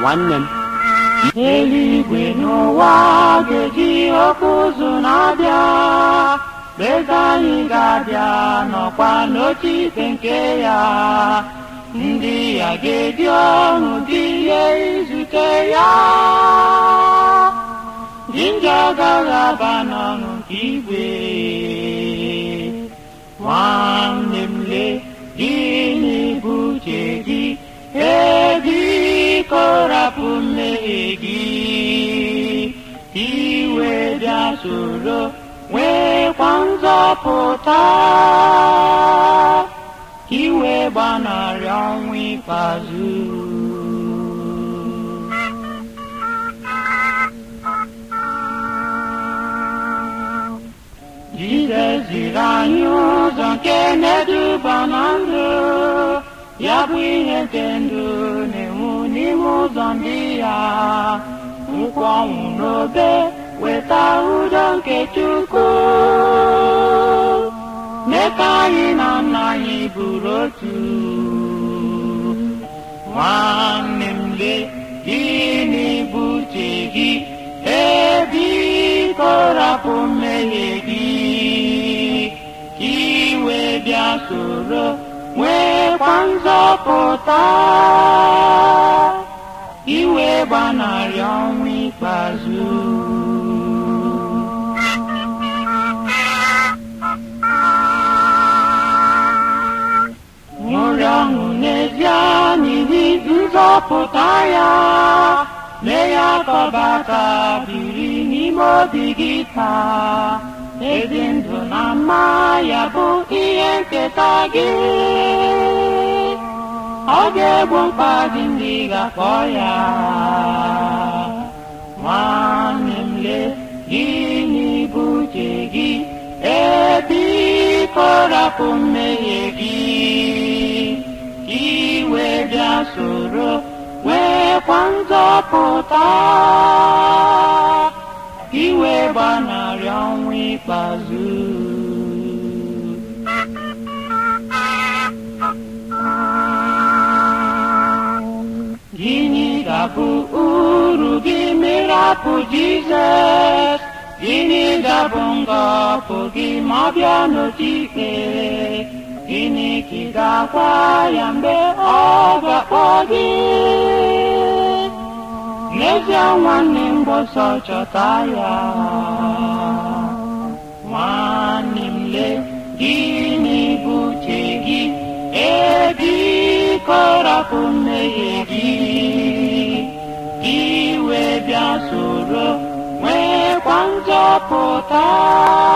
nwanne m eluigwe n'ụwa ga-eji oke ụzụ na-abịa eze anyị ga-abịa nọkwa n'oche ikpe nke ya ndị ya ga-eji ọṅụ dị ihe izute ya dị ndị agaghị aba n'ọṅụ nke igwe nwanne m le gịnị bụ uche gị ebiko rapụ mmehie gị iwe bịa soro nwekwa nzọpụta iwe gbanarị ọnwụ ikpeazụ Jizọs ziri anyị ụzọ nke na-eduba na ndụ ya bụ ihe nke ndụ na-enwu n'ime ụzọ ndị ya nkwa ọnwụ n'obe weta udo nke Chukwu mee ka anyị na nna anyị bụrụ otu nwanne m le gịnị bụ uche gị ebiko rapụ mmehie gị ka iwe bịa soro nwekwa nzọpụta iwe gbanarị ọnwụ ikpeazụ ṅụrị ọṅụ n'ezie n'ihi nzọpụta ya mee ya kọbata biri n'ime obi gị taa ezi ndụ na mma ya bụ ihe nketa gị ọ ga-egbo mkpa gị ndị ga-akpọ ya nwanne m le gịnị bụ uche gị ebiko rapụ mmehie gị iwe bịa soro nwekwa nzọpụta iwe gbanarị ọnwụ ikpeazụ gịnị ga-abụ uru gị mirapụ Jizọs gịnị ga-abụ ngọpụ gị ma ọ bịa n'otu ikpe gịnị ka ị ga-agwa ya mgbe ọ ga-akpọ gị n'ezie nwanne m gbọsọ chọta ya nwanne m le gịnị bụ uche gị ebiko rapụ mmehie gị iwe bịa soro nwekwa nzọpụta